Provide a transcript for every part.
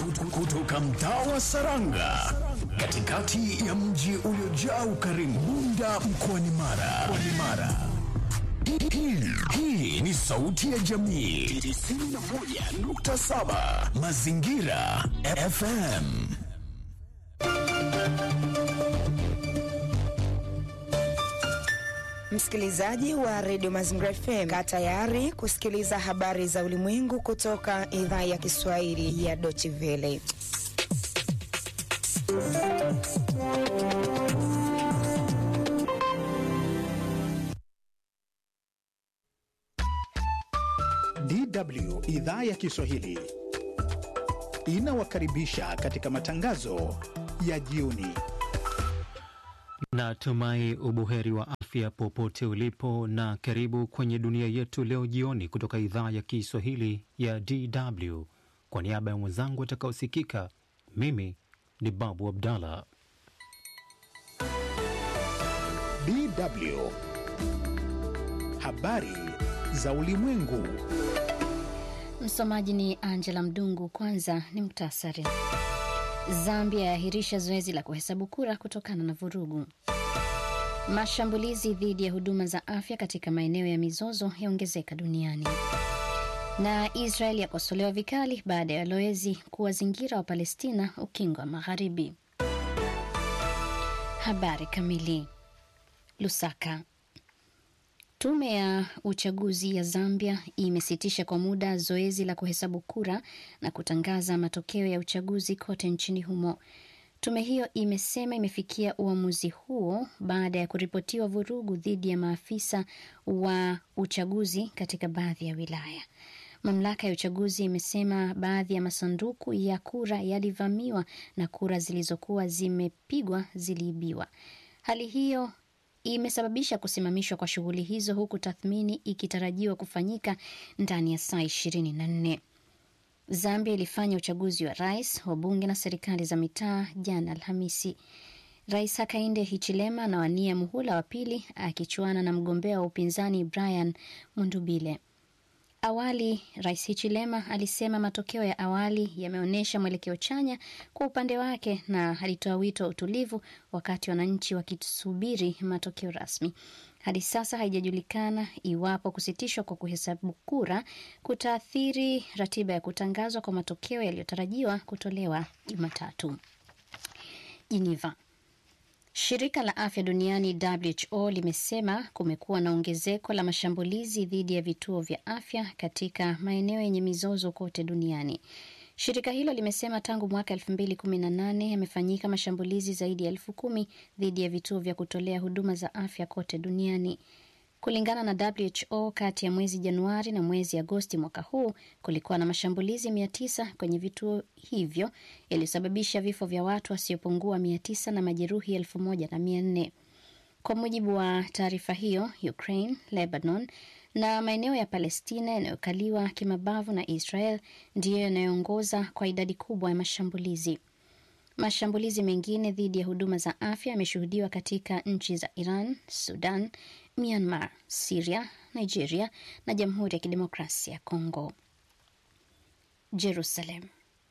Kut- kutoka mtaa wa Saranga katikati ya mji uliojaa ukarimu Bunda mkoani Mara. Mkoani Mara. Hii- hii- Hii ni sauti ya jamii 91.7 Mazingira FM. Msikilizaji wa redio Mazingira FM, kaa tayari kusikiliza habari za ulimwengu kutoka idhaa ya Kiswahili ya Deutsche Welle. DW idhaa ya Kiswahili inawakaribisha katika matangazo ya jioni. Natumai ubuheri wa afya popote ulipo, na karibu kwenye dunia yetu leo jioni kutoka idhaa ya Kiswahili ya DW. Kwa niaba ya mwenzangu atakaosikika, mimi ni Babu Abdallah. DW habari za ulimwengu. Msomaji ni Angela Mdungu. Kwanza ni muktasari. Zambia yaahirisha zoezi la kuhesabu kura kutokana na vurugu. Mashambulizi dhidi ya huduma za afya katika maeneo ya mizozo yaongezeka duniani. Na Israel yakosolewa vikali baada ya walowezi kuwazingira wa Palestina ukingo wa Magharibi. Habari kamili. Lusaka. Tume ya uchaguzi ya Zambia imesitisha kwa muda zoezi la kuhesabu kura na kutangaza matokeo ya uchaguzi kote nchini humo. Tume hiyo imesema imefikia uamuzi huo baada ya kuripotiwa vurugu dhidi ya maafisa wa uchaguzi katika baadhi ya wilaya. Mamlaka ya uchaguzi imesema baadhi ya masanduku ya kura yalivamiwa na kura zilizokuwa zimepigwa ziliibiwa. Hali hiyo imesababisha kusimamishwa kwa shughuli hizo huku tathmini ikitarajiwa kufanyika ndani ya saa ishirini na nne. Zambia ilifanya uchaguzi wa rais, wabunge na serikali za mitaa jana Alhamisi. Rais Hakainde Hichilema anawania muhula wa pili akichuana na mgombea wa upinzani Brian Mundubile. Awali Rais Hichilema alisema matokeo ya awali yameonyesha mwelekeo chanya kwa upande wake na alitoa wito wa utulivu wakati wananchi wakisubiri matokeo rasmi. Hadi sasa haijajulikana iwapo kusitishwa kwa kuhesabu kura kutaathiri ratiba ya kutangazwa kwa matokeo yaliyotarajiwa kutolewa Jumatatu. Geneva. Shirika la afya duniani WHO limesema kumekuwa na ongezeko la mashambulizi dhidi ya vituo vya afya katika maeneo yenye mizozo kote duniani. Shirika hilo limesema tangu mwaka 2018 yamefanyika mashambulizi zaidi ya elfu kumi dhidi ya vituo vya kutolea huduma za afya kote duniani. Kulingana na WHO, kati ya mwezi Januari na mwezi Agosti mwaka huu kulikuwa na mashambulizi 900 kwenye vituo hivyo yaliyosababisha vifo vya watu wasiopungua 900 na majeruhi 1400. Kwa mujibu wa taarifa hiyo, Ukraine, Lebanon na maeneo ya Palestina yanayokaliwa kimabavu na Israel ndiyo yanayoongoza kwa idadi kubwa ya mashambulizi. Mashambulizi mengine dhidi ya huduma za afya yameshuhudiwa katika nchi za Iran, Sudan, Myanmar, Siria, Nigeria na Jamhuri ya Kidemokrasia ya Kongo. Jerusalem.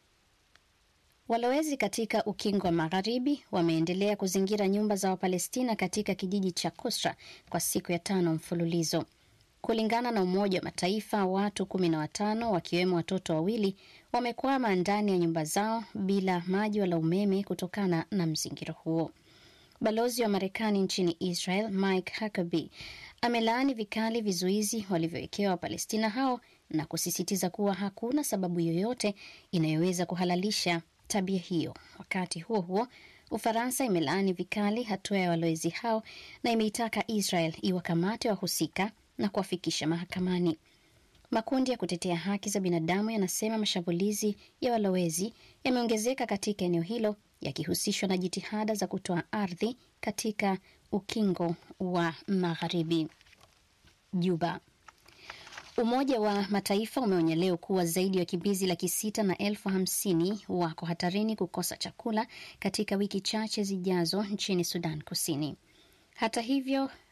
Walowezi katika ukingo wa magharibi wameendelea kuzingira nyumba za Wapalestina katika kijiji cha Kusra kwa siku ya tano mfululizo. Kulingana na Umoja wa Mataifa, watu kumi na watano wakiwemo watoto wawili wamekwama ndani ya nyumba zao bila maji wala umeme kutokana na mzingiro huo. Balozi wa Marekani nchini Israel Mike Huckabee amelaani vikali vizuizi walivyowekewa Wapalestina hao na kusisitiza kuwa hakuna sababu yoyote inayoweza kuhalalisha tabia hiyo. Wakati huo huo, Ufaransa imelaani vikali hatua ya walowezi hao na imeitaka Israel iwakamate wahusika na kuwafikisha mahakamani. Makundi ya kutetea haki za binadamu yanasema mashambulizi ya walowezi yameongezeka katika eneo hilo yakihusishwa na jitihada za kutoa ardhi katika ukingo wa magharibi. Juba. Umoja wa Mataifa umeonya leo kuwa zaidi ya wakimbizi laki sita na elfu hamsini wako hatarini kukosa chakula katika wiki chache zijazo nchini Sudan Kusini. Hata hivyo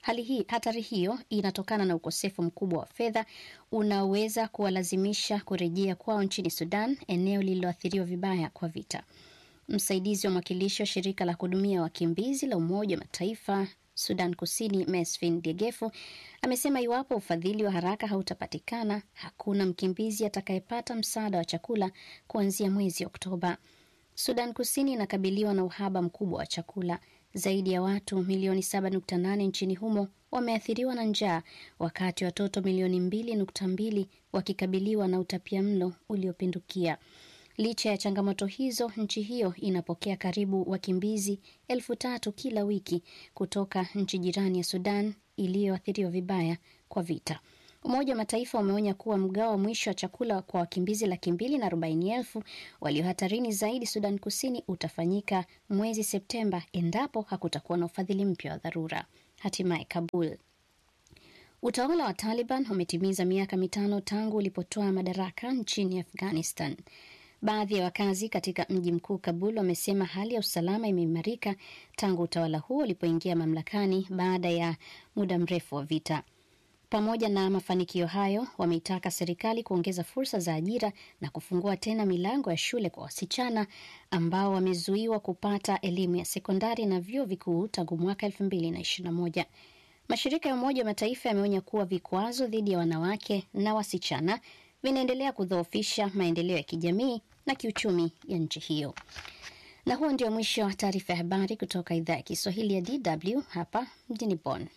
Hali hii, hatari hiyo inatokana na ukosefu mkubwa wa fedha unaoweza kuwalazimisha kurejea kwao nchini Sudan, eneo lililoathiriwa vibaya kwa vita. Msaidizi wa mwakilishi wa shirika la kuhudumia wakimbizi la Umoja wa Mataifa Sudan Kusini, Mesfin Diegefu amesema iwapo ufadhili wa haraka hautapatikana, hakuna mkimbizi atakayepata msaada wa chakula kuanzia mwezi Oktoba. Sudan Kusini inakabiliwa na uhaba mkubwa wa chakula. Zaidi ya watu milioni 7.8 nchini humo wameathiriwa na njaa, wakati watoto milioni 2.2 wakikabiliwa na utapia mlo uliopindukia. Licha ya changamoto hizo, nchi hiyo inapokea karibu wakimbizi elfu tatu kila wiki kutoka nchi jirani ya Sudan iliyoathiriwa vibaya kwa vita. Umoja wa Mataifa umeonya kuwa mgao wa mwisho wa chakula kwa wakimbizi laki mbili na arobaini elfu walio hatarini zaidi Sudan Kusini utafanyika mwezi Septemba endapo hakutakuwa na ufadhili mpya wa dharura. Hatimaye Kabul. Utawala wa Taliban umetimiza miaka mitano tangu ulipotoa madaraka nchini Afghanistan. Baadhi ya wakazi katika mji mkuu Kabul wamesema hali ya usalama imeimarika tangu utawala huo ulipoingia mamlakani baada ya muda mrefu wa vita. Pamoja na mafanikio hayo, wameitaka serikali kuongeza fursa za ajira na kufungua tena milango ya shule kwa wasichana ambao wamezuiwa kupata elimu ya sekondari na vyuo vikuu tangu mwaka 2021. Mashirika ya Umoja wa Mataifa yameonya kuwa vikwazo dhidi ya wanawake na wasichana vinaendelea kudhoofisha maendeleo ya kijamii na kiuchumi ya nchi hiyo. Na huo ndio mwisho wa taarifa ya habari kutoka idhaa ya Kiswahili ya DW hapa mjini Bonn.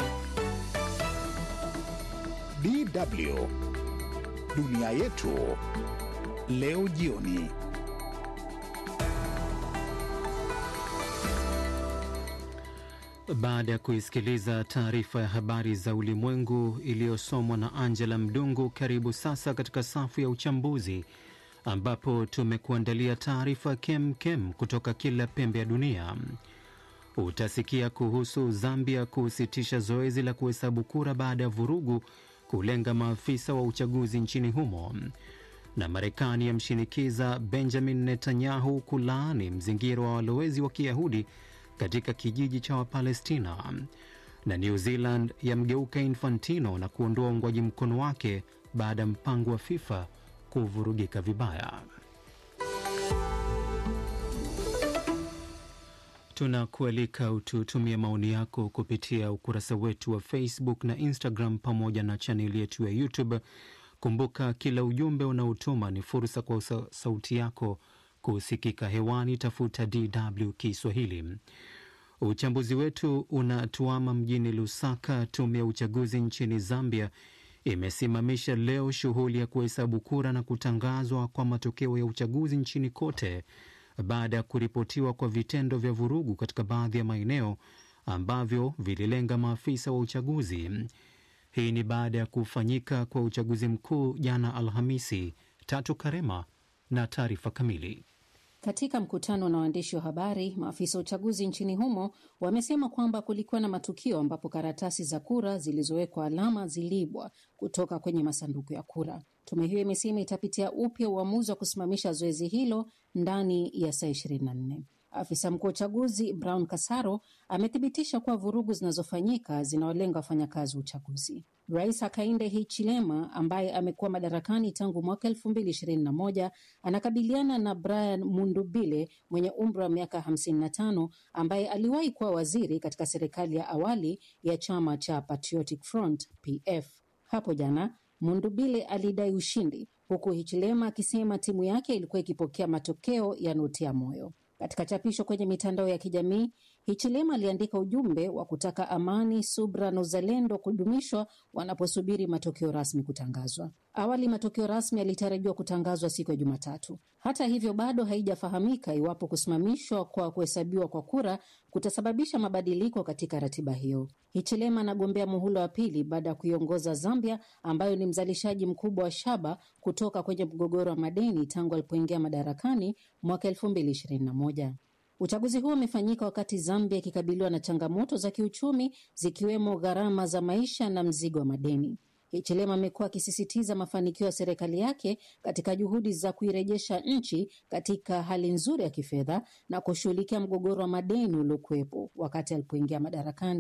DW dunia yetu leo jioni. Baada ya kuisikiliza taarifa ya habari za ulimwengu iliyosomwa na Angela Mdungu, karibu sasa katika safu ya uchambuzi ambapo tumekuandalia taarifa kem kem kutoka kila pembe ya dunia. Utasikia kuhusu Zambia kusitisha zoezi la kuhesabu kura baada ya vurugu kulenga maafisa wa uchaguzi nchini humo, na Marekani yamshinikiza Benjamin Netanyahu kulaani mzingiro wa walowezi wa Kiyahudi katika kijiji cha Wapalestina, na New Zealand yamgeuka Infantino na kuondoa uungwaji mkono wake baada ya mpango wa FIFA kuvurugika vibaya. Tunakualika ututumie maoni yako kupitia ukurasa wetu wa Facebook na Instagram pamoja na chaneli yetu ya YouTube. Kumbuka, kila ujumbe unaotuma ni fursa kwa sauti yako kusikika hewani. Tafuta DW Kiswahili. Uchambuzi wetu unatuama mjini Lusaka. Tume ya uchaguzi nchini Zambia imesimamisha leo shughuli ya kuhesabu kura na kutangazwa kwa matokeo ya uchaguzi nchini kote baada ya kuripotiwa kwa vitendo vya vurugu katika baadhi ya maeneo ambavyo vililenga maafisa wa uchaguzi. Hii ni baada ya kufanyika kwa uchaguzi mkuu jana Alhamisi. Tatu Karema na taarifa kamili. Katika mkutano na waandishi wa habari, maafisa wa uchaguzi nchini humo wamesema kwamba kulikuwa na matukio ambapo karatasi za kura zilizowekwa alama ziliibwa kutoka kwenye masanduku ya kura. Tume hiyo imesema itapitia upya uamuzi wa kusimamisha zoezi hilo ndani ya saa 24. Afisa mkuu wa uchaguzi Brown Kasaro amethibitisha kuwa vurugu zinazofanyika zinawalenga wafanyakazi wa uchaguzi. Rais Hakainde Hichilema ambaye amekuwa madarakani tangu mwaka elfu mbili ishirini na moja anakabiliana na Brian Mundubile mwenye umri wa miaka hamsini na tano ambaye aliwahi kuwa waziri katika serikali ya awali ya chama cha Patriotic Front PF. Hapo jana Mundubile alidai ushindi huku Hichilema akisema timu yake ilikuwa ikipokea matokeo yanayotia moyo. Katika chapisho kwenye mitandao ya kijamii, Hichilema aliandika ujumbe wa kutaka amani, subra na uzalendo kudumishwa wanaposubiri matokeo rasmi kutangazwa. Awali matokeo rasmi yalitarajiwa kutangazwa siku ya Jumatatu. Hata hivyo, bado haijafahamika iwapo kusimamishwa kwa kuhesabiwa kwa kura kutasababisha mabadiliko katika ratiba hiyo. Hichilema anagombea muhula wa pili baada ya kuiongoza Zambia ambayo ni mzalishaji mkubwa wa shaba kutoka kwenye mgogoro wa madeni tangu alipoingia madarakani mwaka elfu mbili ishirini na moja. Uchaguzi huo umefanyika wakati Zambia ikikabiliwa na changamoto za kiuchumi zikiwemo gharama za maisha na mzigo wa madeni. Hichilema amekuwa akisisitiza mafanikio ya serikali yake katika juhudi za kuirejesha nchi katika hali nzuri ya kifedha na kushughulikia mgogoro wa madeni uliokuwepo wakati alipoingia madarakani.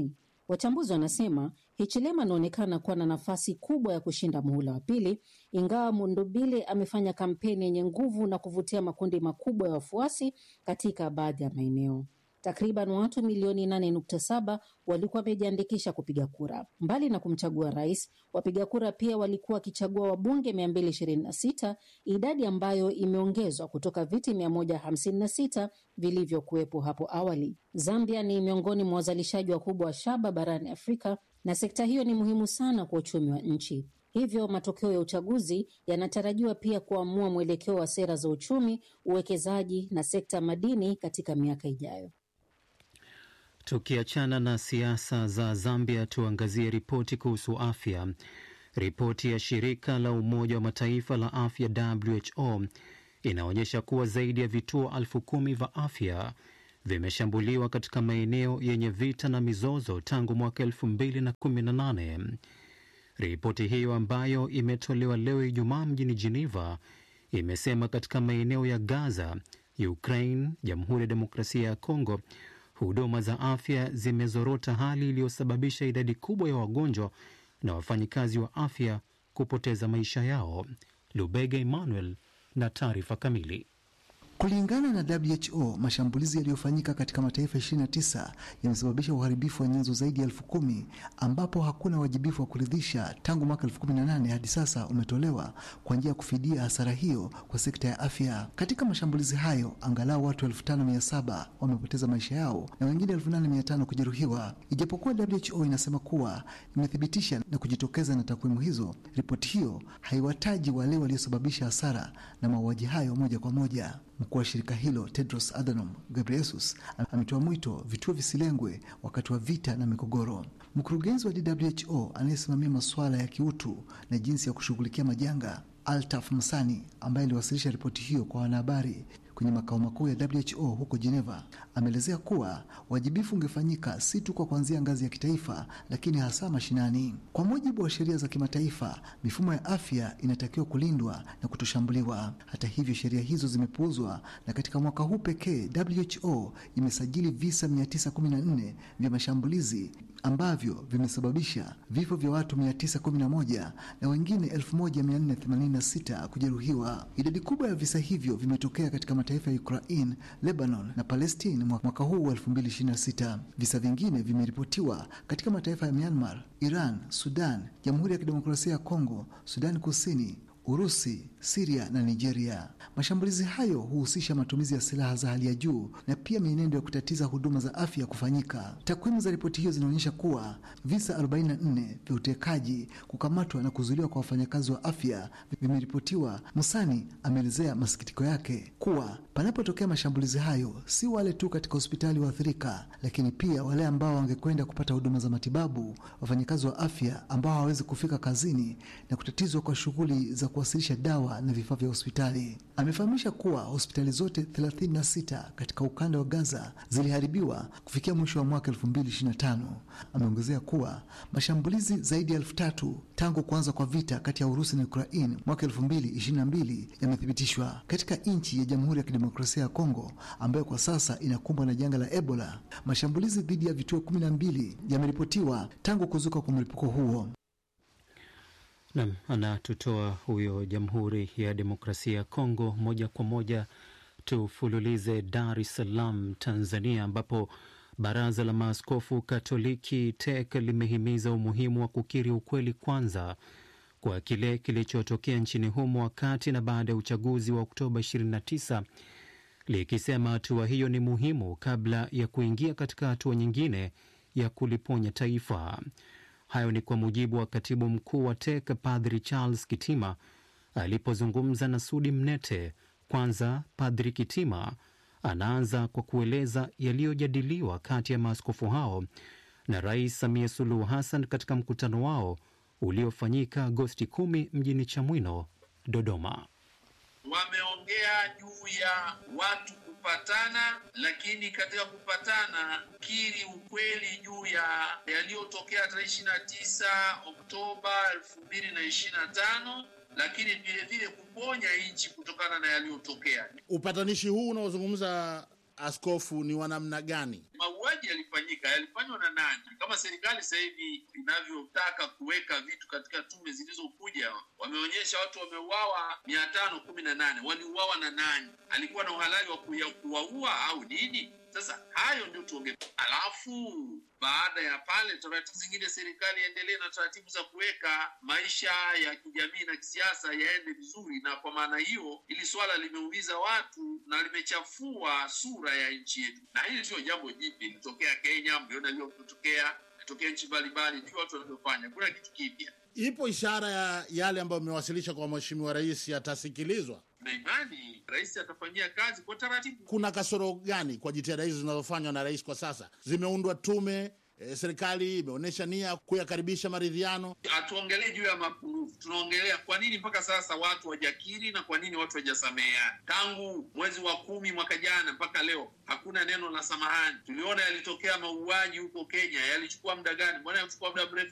Wachambuzi wanasema Hichilema anaonekana kuwa na nafasi kubwa ya kushinda muhula wa pili, ingawa Mundubile amefanya kampeni yenye nguvu na kuvutia makundi makubwa ya wafuasi katika baadhi ya maeneo. Takriban watu milioni 8.7 walikuwa wamejiandikisha kupiga kura. Mbali na kumchagua rais, wapiga kura pia walikuwa wakichagua wabunge 226, idadi ambayo imeongezwa kutoka viti 156 vilivyokuwepo hapo awali. Zambia ni miongoni mwa wazalishaji wakubwa wa shaba barani Afrika na sekta hiyo ni muhimu sana kwa uchumi wa nchi. Hivyo matokeo ya uchaguzi yanatarajiwa pia kuamua mwelekeo wa sera za uchumi, uwekezaji na sekta ya madini katika miaka ijayo. Tukiachana na siasa za Zambia, tuangazie ripoti kuhusu afya. Ripoti ya shirika la Umoja wa Mataifa la afya WHO inaonyesha kuwa zaidi ya vituo elfu kumi vya afya vimeshambuliwa katika maeneo yenye vita na mizozo tangu mwaka elfu mbili na kumi na nane. Ripoti hiyo ambayo imetolewa leo Ijumaa mjini Geneva imesema katika maeneo ya Gaza, Ukraine, Jamhuri ya Demokrasia ya Kongo, huduma za afya zimezorota, hali iliyosababisha idadi kubwa ya wagonjwa na wafanyikazi wa afya kupoteza maisha yao. Lubega Emmanuel na taarifa kamili. Kulingana na WHO, mashambulizi yaliyofanyika katika mataifa 29 yamesababisha uharibifu wa nyenzo zaidi ya elfu kumi ambapo hakuna wajibifu wa kuridhisha tangu mwaka 2018 hadi sasa umetolewa kwa njia ya kufidia hasara hiyo kwa sekta ya afya. Katika mashambulizi hayo, angalau watu 5700 wamepoteza maisha yao na wengine 8500 kujeruhiwa. Ijapokuwa WHO inasema kuwa imethibitisha na kujitokeza na takwimu hizo, ripoti hiyo haiwataji wale waliosababisha hasara na mauaji hayo moja kwa moja. Mkuu wa shirika hilo Tedros Adhanom Ghebreyesus ametoa mwito vituo visilengwe wakati wa vita na migogoro. Mkurugenzi wa WHO anayesimamia masuala ya kiutu na jinsi ya kushughulikia majanga Altaf Msani, ambaye aliwasilisha ripoti hiyo kwa wanahabari kwenye makao makuu ya WHO huko Geneva, ameelezea kuwa wajibifu ungefanyika si tu kwa kuanzia ngazi ya kitaifa, lakini hasa mashinani. Kwa mujibu wa sheria za kimataifa, mifumo ya afya inatakiwa kulindwa na kutoshambuliwa. Hata hivyo, sheria hizo zimepuuzwa, na katika mwaka huu pekee WHO imesajili visa 914 vya mashambulizi ambavyo vimesababisha vifo vya watu 911 na wengine 1486 kujeruhiwa. Idadi kubwa ya visa hivyo vimetokea katika mataifa ya Ukraine, Lebanon na Palestine mwaka huu wa 2026. Visa vingine vimeripotiwa katika mataifa ya Myanmar, Iran, Sudan, Jamhuri ya Kidemokrasia ya Kongo, Sudan Kusini, Urusi, Siria na Nigeria. Mashambulizi hayo huhusisha matumizi ya silaha za hali ya juu na pia mienendo ya kutatiza huduma za afya kufanyika. Takwimu za ripoti hiyo zinaonyesha kuwa visa 44 vya utekaji, kukamatwa na kuzuiliwa kwa wafanyakazi wa afya vimeripotiwa. Musani ameelezea masikitiko yake kuwa panapotokea mashambulizi hayo, si wale tu katika hospitali waathirika, lakini pia wale ambao wangekwenda kupata huduma za matibabu, wafanyakazi wa afya ambao hawawezi kufika kazini na kutatizwa kwa shughuli za kuwasilisha dawa na vifaa vya hospitali. Amefahamisha kuwa hospitali zote 36 katika ukanda wa Gaza ziliharibiwa kufikia mwisho wa mwaka 2025. Ameongezea kuwa mashambulizi zaidi ya elfu tatu tangu kuanza kwa vita kati ya Urusi na Ukraine mwaka 2022 yamethibitishwa katika nchi ya Jamhuri ya Kidemokrasia ya Kongo ambayo kwa sasa inakumbwa na janga la Ebola. Mashambulizi dhidi ya vituo 12 yameripotiwa tangu kuzuka kwa mlipuko huo. Nam anatutoa huyo Jamhuri ya Demokrasia ya Kongo. Moja kwa moja tufululize Dar es Salaam, Tanzania, ambapo Baraza la Maaskofu Katoliki TEC limehimiza umuhimu wa kukiri ukweli kwanza kwa kile kilichotokea nchini humo wakati na baada ya uchaguzi wa Oktoba 29 likisema hatua hiyo ni muhimu kabla ya kuingia katika hatua nyingine ya kuliponya taifa. Hayo ni kwa mujibu wa katibu mkuu wa TEC Padri Charles Kitima alipozungumza na Sudi Mnete. Kwanza, Padri Kitima anaanza kwa kueleza yaliyojadiliwa kati ya maaskofu hao na Rais Samia Suluhu Hassan katika mkutano wao uliofanyika Agosti 10 mjini Chamwino, Dodoma. Wameongea juu ya watu kupatana, lakini katika kupatana kiri ukweli juu ya yaliyotokea tarehe ishirini na tisa Oktoba elfu mbili na ishirini na tano lakini vile vile kuponya nchi kutokana na yaliyotokea. Upatanishi huu unaozungumza askofu, ni wa namna gani? Mauaji yalifanyika, yalifanywa na nani? Kama serikali sasa hivi inavyotaka kuweka vitu katika tume zilizokuja, wameonyesha watu wameuawa mia tano kumi na nane. Waliuawa na nani? Alikuwa na uhalali wa kuwaua au nini? Sasa hayo ndio tuonge. Alafu baada ya pale, taratibu zingine, serikali iendelee na taratibu za kuweka maisha ya kijamii na kisiasa yaende vizuri, na kwa maana hiyo, hili swala limeumiza watu na limechafua sura ya nchi yetu, na hili sio jambo jipya, ilitokea Kenya, mliona lilotokea, ilitokea nchi mbalimbali, ndio watu wanavyofanya, kuna kitu kipya. Ipo ishara ya yale ambayo mmewasilisha kwa mheshimiwa rais yatasikilizwa? na imani rais atafanyia kazi kwa taratibu. Kuna kasoro gani kwa jitihada hizi zinazofanywa na rais kwa sasa? Zimeundwa tume e, serikali imeonyesha nia kuyakaribisha maridhiano. Hatuongelee juu ya mapungufu, tunaongelea kwa nini mpaka sasa watu wajakiri na kwa nini watu wajasameheana. Tangu mwezi wa kumi mwaka jana mpaka leo hakuna neno la samahani. Tuliona yalitokea mauaji huko Kenya, yalichukua muda gani? Mbona yalichukua muda mrefu